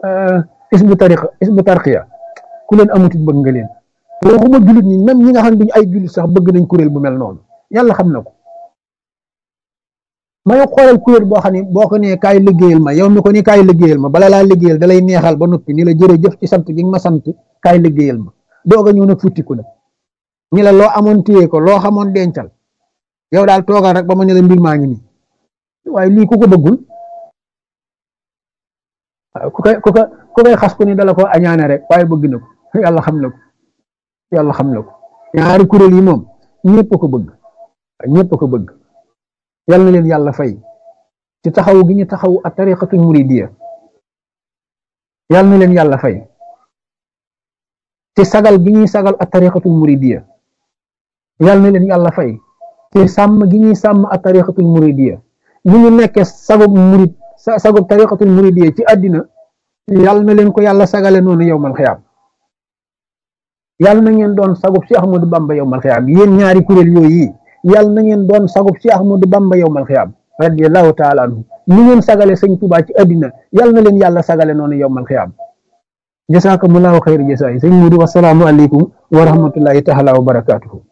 isbu tariqa isbu tarqiya ku leen amutit bëgg nga leen waxuma jullit ñi même ñi nga xam ne duñu ay jullit sax bëgg nañ kuréel bu mel noonu yàlla xam na ko may xoolal kuréel boo xam ne boo ko nee kaay liggéeyal ma yow mi ko ni kaay liggéeyal ma bala laa liggéeyal da lay neexal ba noppi ni la jërëjëf ci sant gi nga ma sant kaay liggéeyal ma doog a ñëw nag futtiku nag ñi la loo amoon téye ko loo xamoon dencal yow daal toogal rek ba ma ne la mbir maa ngi nii waaye lii ku ko bëggul ku koy ku koy ku koy xas ku ni dala ko añaane rek waaye bëgg na ko yàlla xam na ko yàlla xam na ko ñaari kuréel yi moom ñëpp ko bëgg ñëpp ko bëgg yal na leen yàlla fay ci taxaw gi ñu taxaw a tariqatul muridiya yal na leen yàlla fay ci sagal gi ñuy sagal a tariqatul muridiya yal na leen yàlla fay ci sàmm gi ñuy sàmm a tariqatul muridiya ñu ñu nekkee sagub murid sagub tariqatul muridiya ci àddina yal na leen ko yàlla sagale noonu yowmal xiyaam yal na ngeen doon sagub si Ahmadu Bamba yowmal xiyaam yéen ñaari kuréel yooyu yal na ngeen doon sagub si Ahmadu Bamba yowmal xiyaam radiyallahu taala anhu ni ngeen sagale sëñ Tuubaa ci àddina yal na leen yàlla sagale noonu yowmal xiyaam jasaakumullaahu xayri jasaay sëñ Mudu wasalaamu aleykum wa rahmatullahi taala wa barakaatuhu